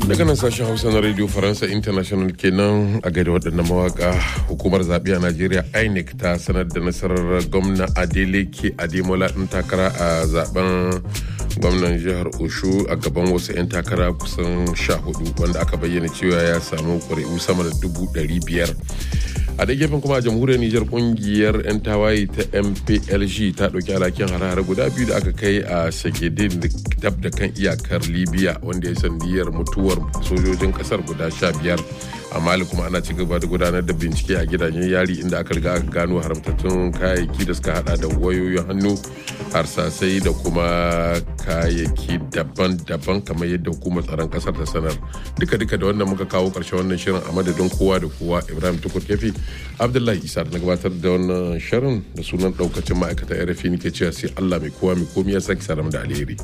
daga nan sashen hausa na radio faransa international kenan a gaida waɗannan mawaka hukumar zaɓe a najeriya inec ta sanar da nasarar gwamna adeleke ademola ɗin takara a zaben gwamnan jihar oshu a gaban wasu 'yan takara kusan sha hudu wanda aka bayyana cewa ya samu ƙuri'u sama da dubu ɗari biyar a da gefen kuma a jamhuriyar nijar kungiyar 'yan tawaye ta mplg ta ɗauki alhakin hare-hare guda biyu da aka kai a shagedin dab da kan iyakar libya wanda ya sandiyar mutuwar sojojin kasar guda sha biyar a mali kuma ana ci gaba da gudanar da bincike a gidajen yari inda aka riga aka gano haramtattun kayayyaki da suka hada da wayoyin hannu harsasai da kuma kayayyaki daban-daban kamar yadda hukumar tsaron kasar ta sanar duka-duka da wannan muka kawo karshen wannan shirin a madadin kowa da kowa ibrahim tukur kefi abdullahi isa da na gabatar da wannan shirin da sunan daukacin ma'aikatan rfi nake cewa sai allah mai kowa mai komi ya saki saram da alheri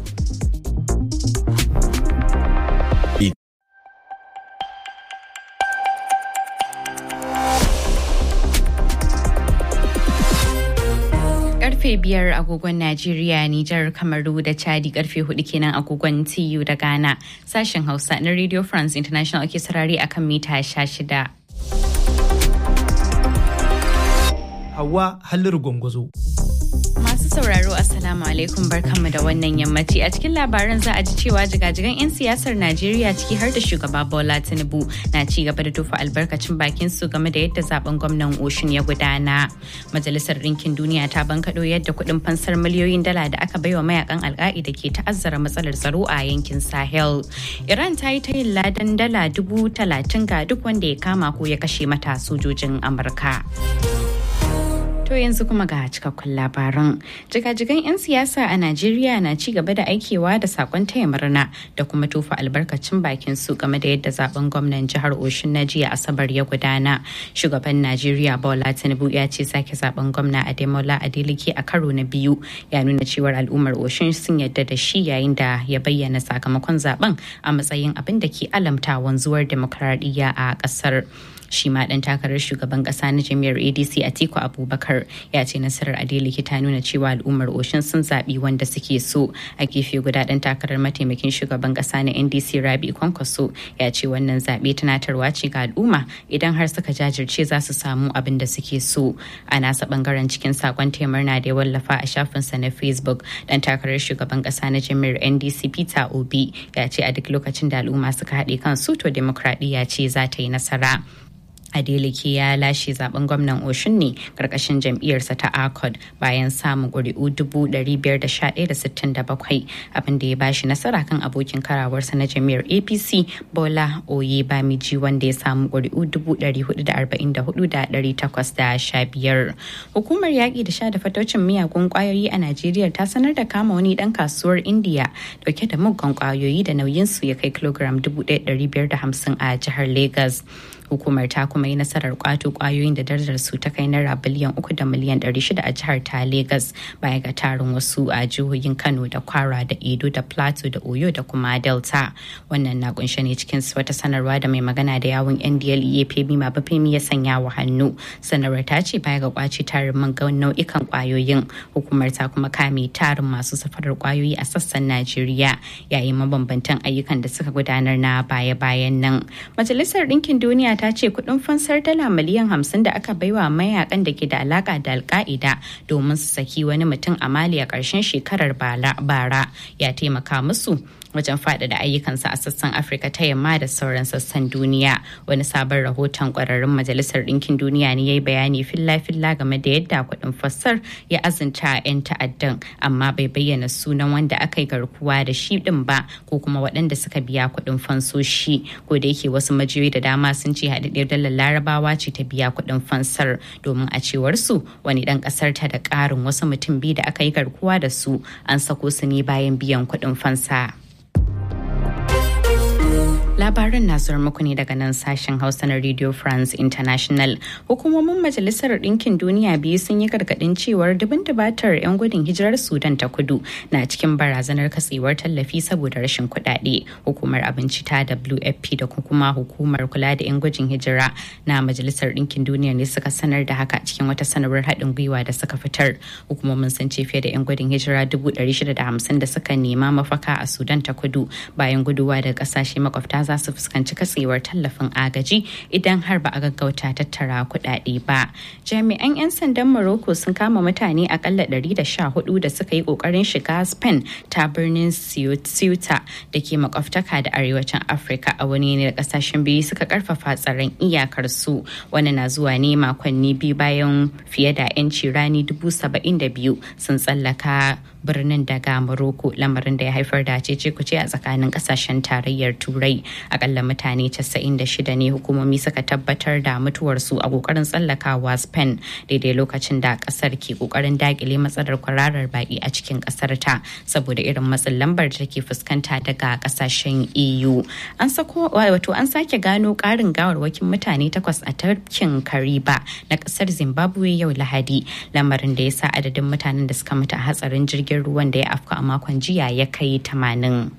karfe biyar agogon Najeriya, Nijar, Kamaru da Chadi karfe hudu kenan agogon TU da Ghana. Sashen Hausa na Radio France International ake sarari akan mita sha shida. Hawa Halliru Gwangwazo. Masu sauraro Assalamu alaikum barkanmu da wannan yammaci a cikin labaran za a ji cewa jigajigan 'yan siyasar Najeriya ciki har da shugaba Bola Tinubu na ci gaba da tufa albarkacin bakin su game da yadda zaben gwamnan Oshun ya gudana. Majalisar Ɗinkin Duniya ta bankaɗo yadda kuɗin fansar miliyoyin dala da aka baiwa mayakan alka'ida ke ta'azzara matsalar tsaro a yankin Sahel. Iran ta yi ta yin ladan dala dubu talatin ga duk wanda ya kama ko ya kashe mata sojojin Amurka. To yanzu kuma ga cikakkun labaran. Jigajigan 'yan siyasa a Najeriya na ci gaba da aikewa da sakon taya murna da kuma tofa albarkacin bakin su game da yadda zaben gwamnan jihar Oshun na jiya Asabar ya gudana. Shugaban Najeriya Bola Tinubu ya ce sake zaben gwamna Ademola Adeleke a karo na biyu ya nuna cewar al'ummar Oshun sun yadda da shi yayin da ya bayyana sakamakon zaben a matsayin abin da ke alamta wanzuwar demokradiyya a ƙasar. shi ma dan takarar shugaban kasa na jami'ar adc atiku abubakar ya ce nasarar adeleke ta nuna cewa al'ummar oshin sun zaɓi wanda suke so a gefe guda dan takarar mataimakin shugaban kasa na ndc rabi kwankwaso ya ce wannan zaɓe tunatarwa ce ga al'umma idan har suka jajirce za su samu abin da suke so a nasa bangaren cikin sakon murna da ya wallafa a shafinsa na facebook dan takarar shugaban kasa na jami'ar ndc peter obi ya ce a duk lokacin da al'umma suka haɗe kansu to demokradiyya ce za ta yi nasara Adeleke ya lashe zaben gwamnan Oshun ne karkashin jam'iyyarsa ta ACOD bayan samun ƙuri'u 511,67 abin da ya bashi nasara kan abokin karawarsa na jam'iyyar APC Bola Oye Bamiji wanda ya samu ƙuri'u 444,815. Hukumar yaƙi da sha da fatocin miyagun ƙwayoyi a Najeriya ta sanar da kama wani ɗan kasuwar Indiya dauke da muggan ƙwayoyi da nauyinsu ya kai kilogram 1,550 a jihar Legas. hukumar ta kuma yi nasarar kwato kwayoyin da darajar su ta kai naira biliyan uku da miliyan ɗari shida a jihar ta Legas baya ga tarin wasu a jihohin Kano da Kwara da Edo da Plateau da Oyo da kuma Delta. Wannan na kunshe ne cikin wata sanarwa da mai magana da yawun NDLEA Femi Mabafemi ya sanya wa hannu. Sanarwar ta ce baya ga kwace tarin man nau'ikan kwayoyin hukumar ta kuma kame tarin masu safarar kwayoyi a sassan Najeriya yayin mabambantan ayyukan da suka gudanar na baya-bayan nan. Majalisar Ɗinkin Duniya ta ce kudin fansar dala miliyan hamsin da aka baiwa mayakan da ke da alaka da alka'ida domin su saki wani mutum a mali a ƙarshen shekarar bara ya taimaka musu wajen faɗaɗa ayyukansa a sassan afirka ta yamma da sauran sassan duniya wani sabon rahoton ƙwararrun majalisar ɗinkin duniya ne ya yi bayani filla-filla game da yadda kuɗin fassar ya azunta 'yan ta'addan amma bai bayyana sunan wanda aka yi garkuwa da shi ɗin ba ko kuma waɗanda suka biya kuɗin fansoshi ko da yake wasu majiyoyi da dama sun ce haɗaɗɗiyar dalar larabawa ce ta biya kuɗin fansar domin a cewar su wani ɗan ƙasar ta da ƙarin wasu mutum biyu da aka yi garkuwa da su an sako su ne bayan biyan kuɗin fansa. Labaran na zuwa muku ne daga nan sashen Hausa na Radio France International. Hukumomin Majalisar Ɗinkin Duniya biyu sun yi gargaɗin cewar dubin dubatar 'yan gudun hijirar Sudan ta kudu na cikin barazanar katsewar tallafi saboda rashin kuɗaɗe. Hukumar abinci ta WFP da kuma hukumar kula da 'yan gudun hijira na Majalisar Ɗinkin Duniya ne suka sanar da haka cikin wata sanarwar haɗin gwiwa da suka fitar. Hukumomin sun ce fiye da 'yan gudun hijira 650 da suka nema mafaka a Sudan ta kudu bayan guduwa daga ƙasashe makwabta za za su fuskanci katsewar tallafin agaji idan har ba a gaggauta tattara kuɗaɗe ba jami'an 'yan sandan morocco sun kama mutane akalla 114 da suka yi ƙoƙarin shiga spain ta birnin ceuta da ke makwabtaka da arewacin afirka a wani ne da kasashen biyu suka karfafa tsaron iyakar su wani na zuwa ne makonni biyu bayan fiye da 'yanci rani dubu saba'in da biyu sun tsallaka birnin daga Morocco lamarin da ya haifar da cece kuce a tsakanin kasashen tarayyar turai akalla mutane 96 ne hukumomi suka tabbatar da mutuwarsu a kokarin tsallakawa spain daidai lokacin da kasar ke kokarin dakile matsalar kwararar baki a cikin kasar ta saboda irin matsin lambar da take fuskanta daga kasashen eu an sako wato an sake gano karin gawarwakin mutane takwas a tafkin kariba na kasar zimbabwe yau lahadi lamarin da ya sa adadin mutanen da suka mutu a hatsarin jirgin jirgin ruwan da ya afka a makon jiya ya kai tamanin.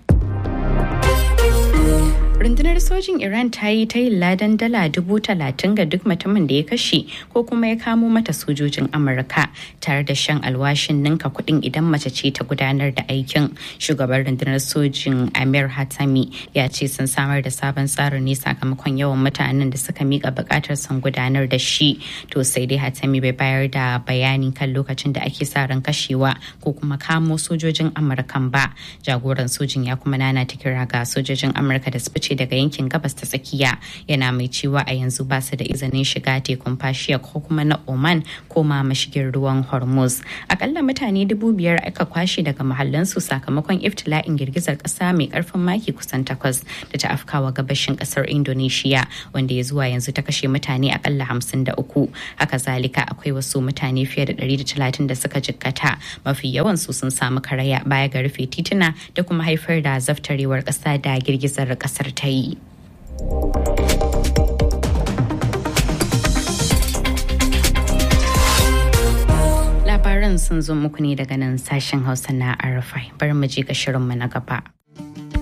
rundunar sojin iran ta yi ta yin ladan dala dubu talatin ga duk mutumin da ya kashe ko kuma ya kamo mata sojojin amurka tare da shan alwashin ninka kuɗin idan mace ce ta gudanar da aikin shugaban rundunar sojin amir hatami ya ce sun samar da sabon tsarin ne sakamakon yawan mutanen da suka mika bukatar sun gudanar da shi to sai dai hatami bai bayar da bayani kan lokacin da ake sa ran kashewa ko kuma kamo sojojin amurkan ba jagoran sojin ya kuma nana ta kira ga sojojin amurka da su fice daga yankin gabas ta tsakiya yana mai cewa a yanzu ba su da izinin shiga tekun fashiya ko kuma na oman ko ma mashigin ruwan hormuz akalla mutane dubu biyar aka kwashe daga mahallansu sakamakon iftila'in girgizar kasa mai karfin maki kusan takwas da ta afkawa gabashin kasar indonesia wanda ya zuwa yanzu ta kashe mutane akalla hamsin da uku haka zalika akwai wasu mutane fiye da ɗari da talatin da suka jikkata mafi yawan su sun samu karaya baya ga rufe tituna da kuma haifar da zaftarewar kasa da girgizar kasar ta yi. Labaran sun zo muku ne daga nan sashen Hausa na Arafai. Bari mu je ga shirinmu na gaba.